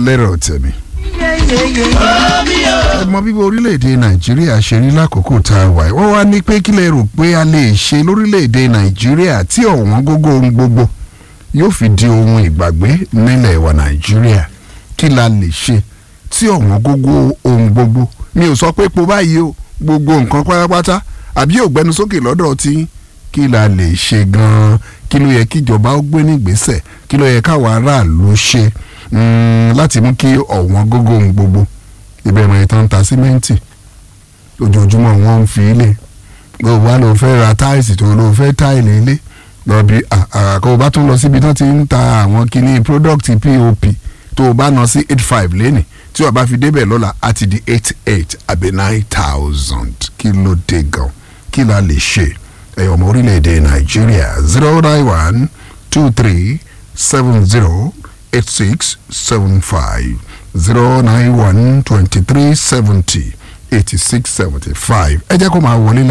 lẹ́rọ̀ tẹ̀mí. ẹ mọ bí orílẹ̀-èdè nàìjíríà ṣe rí lákòókò tá a wà yìí wọ́n wá ní pé kí lè rò pé a lè ṣe lórílẹ̀-èdè nàìjíríà tí ọ̀wọ́n gógó ohun gbogbo yóò fi di ohun ìgbàgbé nílẹ̀ wa nàìjíríà kí la lè ṣe tí ọ̀wọ́n gógó ohun gbogbo mi ò sọ pé epo báyìí o gbogbo nǹkan pátápátá àbí ògbẹ́nu sókè lọ́dọ̀ tí kí la lè ṣe gan-an kí ló yẹ kí ìjọba ó gbé nígbésẹ̀ kí ló yẹ káwọn aráàlú ṣe láti mú kí ọ̀wọ́n gógó ohun gbogbo ìbẹ̀rẹ̀ ìtàn ta símẹ́ǹtì ojoojúmọ́ wọn ń fi ilé ló wá ló fẹ́ ra táìsì tó ló fẹ́ táìlì ilé lọ bí àkàkọ́ o bá tún lọ síbi tán ti ń ta àwọn kinní product pop tó o bá ná sí eight five lẹ́nì tí o bá fi débẹ̀ lọ́la á ti di eight eight àbí nine thousand kí ló dé gan kí la lè ṣe ẹ̀yọ̀ ọmọ orílẹ̀-èdè nàìjíríà zero nine one two three seven zero eight six seven five zero nine one twenty three seventy eighty six seventy five ẹ jẹ́ kó máa wọlé.